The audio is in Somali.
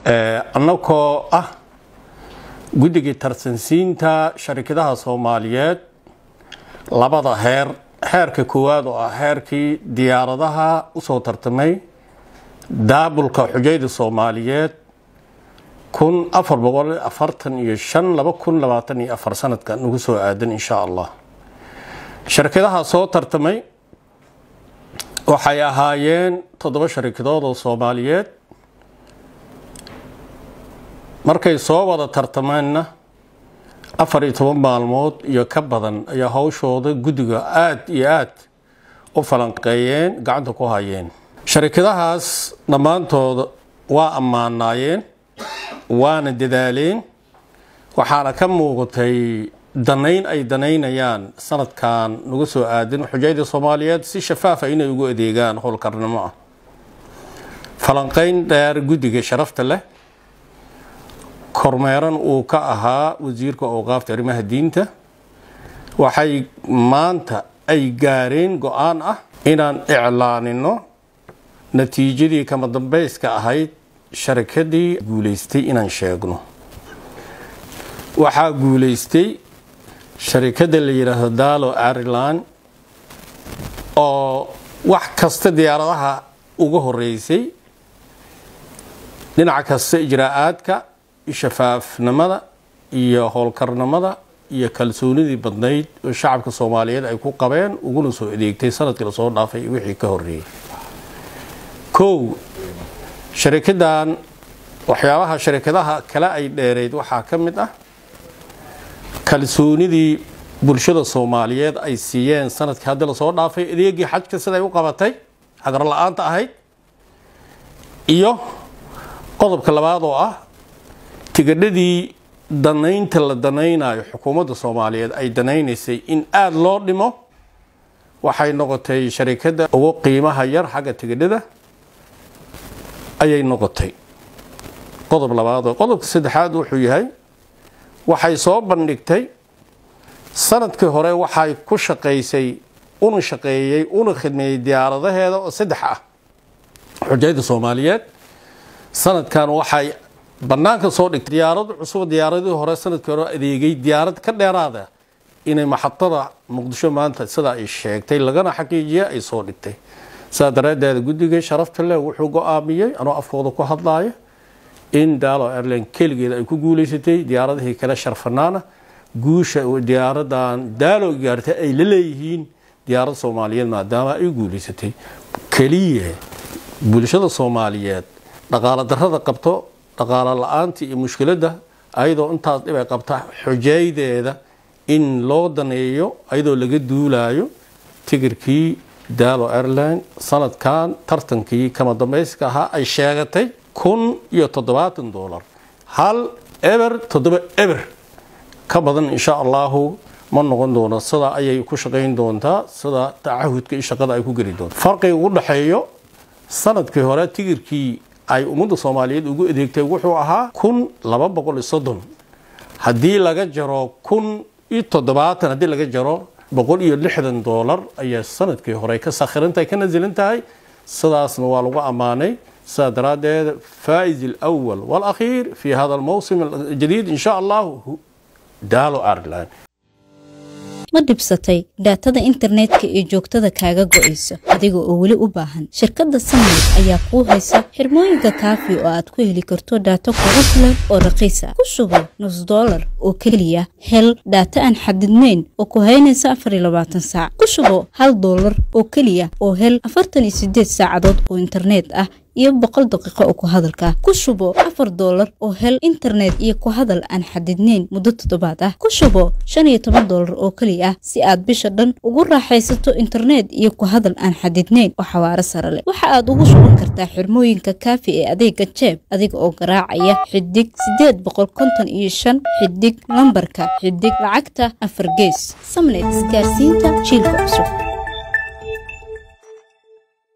annagoo ah guddigii tarsansiinta sharikadaha soomaaliyeed labada heer heerka koowaad oo ah heerkii diyaaradaha usoo tartamay daabulka xujayda soomaaliyeed kun afar boqol afartan iyo shan laba kun labaatan iyo afar sanadka nagu soo aadan insha allah sharikadaha soo tartamay waxay ahaayeen toddoba sharikadood oo soomaaliyeed markay soo wada tartameenna afar iyo toban maalmood iyo ka badan ayaa hawshooda guddiga aada iyo aada u falanqeeyeen gacanta ku hayeen sharikadahaas dhammaantooda waa ammaanaayeen waana dadaaleen waxaana ka muuqatay danayn ay danaynayaan sanadkan nagu soo aadan xujayda soomaaliyeed si shafaafa inay ugu adeegaan howlkarnimo ah falanqeyn dheer guddiga sharafta leh kormeeran uu ka ahaa wasiirka awqaafta arrimaha diinta waxay maanta ay gaareen go-aan ah inaan iclaanino natiijadii kama dambeyska ahayd sharikadii guuleystay inaan sheegno waxaa guuleystay sharikada la yidhaahdo dalo ireland oo wax kasta diyaaradaha uga horeysay dhinaca kasta ijraa-aadka shafaafnimada iyo howlkarnimada iyo kalsoonidii badnayd oo shacabka soomaaliyeed ay ku qabeen uguna soo adeegtay sanadkii lasoo dhaafay wixii ka horeeyey kow sharikadan waxyaabaha sharikadaha kale ay dheereyd waxaa ka mid ah kalsoonidii bulshada soomaaliyeed ay siiyeen sanadkii haddii lasoo dhaafay adeegii xajka siday u qabatay hagar la-aanta ahayd iyo qodobka labaad oo ah tigadhadii danaynta la danaynayo xukuumadda soomaaliyeed ay danaynaysay in aada loo dhimo waxay noqotay sharikadda ugu qiimaha yar xagga tigadhada ayay noqotay qodob labaad oo qodobka saddexaad wuxuu yahay waxay soo bandhigtay sanadkii hore waxay ku shaqaysay una shaqeeyey una khidmeeyey diyaaradaheeda oo saddex ah xujayda soomaaliyeed sanadkan waxay banaanka soo dhigtay diyaarad cusub diyaaradii hore sanadkii hore adeegay diyaarad ka dheeraada inay maxadada muqdisho maanta sidaa ay sheegtay lagana xaqiijiya ay soo dhigtay sidaa daraaddeed guddiga sharafta leh wuxuu go-aamiyey anoo afkooda ku hadlaaya in daalo airline keligeeda ay ku guuleysatay diyaaradihii kale sharfanaana guusha diyaaradan daalo gaartay ay la leeyihiin diyaarad soomaaliyeed maadaama ay guuleysatay keliya bulshada soomaaliyeed dhaqaalo darada qabto dhaqaalo la-aanta iyo mushkiladda ayadoo intaas dhib ay qabta xujaydeeda in loo daneeyo ayadoo laga duulayo tigirkii daalo airline sanadkan tartankii kama dambeyska ahaa ay sheegatay kun iyo toddobaatan dollar hal eber toddoba eber ka badan insha allahu ma noqon doono sidaa ayay ku shaqayn doontaa sida tacahudka iyo shaqada ay ku geli doonta farqiga ugu dhexeeyo sanadkii hore tigirkii ay ummadda soomaaliyeed ugu adeegtay wuxuu ahaa kun laba boqol iyo soddon haddii laga jaro kun iyo toddobaatan haddii laga jaro boqol iyo lixdan doolar ayaa sanadkii hore ka sakhirantahay ka nasilin tahay sidaasna waa lagu ammaanay sidaa daraaddeed faa'iz alawal waalakhiir fi hada almawsim aljadiid in sha allahu daalo ireland ma dhibsatay dhaatada internetka ee joogtada kaaga go'aysa adiga oo weli u baahan shirkadda samayl ayaa kuu haysa xirmooyinka kaafi oo aad ku heli karto dhaato kugu filan oo raqiisa ku sugo nus dollar oo keliya hel dhaato aan xadidnayn oo ku haynaysa afar iyo labaatan saac ku sugo hal dollar oo keliya oo hel afartan iyo sideed saacadood oo internet ah iyo boqol daqiiqo oo ku hadalka ku shubo afar doolar oo hel internet iyo ku hadal aan xadidnayn muddo toddobaad ah ku shubo shan iyo toban doolar oo keliya ah si aad bisha dhan ugu raaxaysato internet iyo ku hadal aan xadidnayn oo xawaaro sare leh waxa aad ugu shuban kartaa xirmooyinka kaafi ee adeega jeeb adiga oo garaacaya xidig sideed boqol konton iyo shan xidig lambarka xidig lacagta afar gees samnet isgaarsiinta jiilka cusub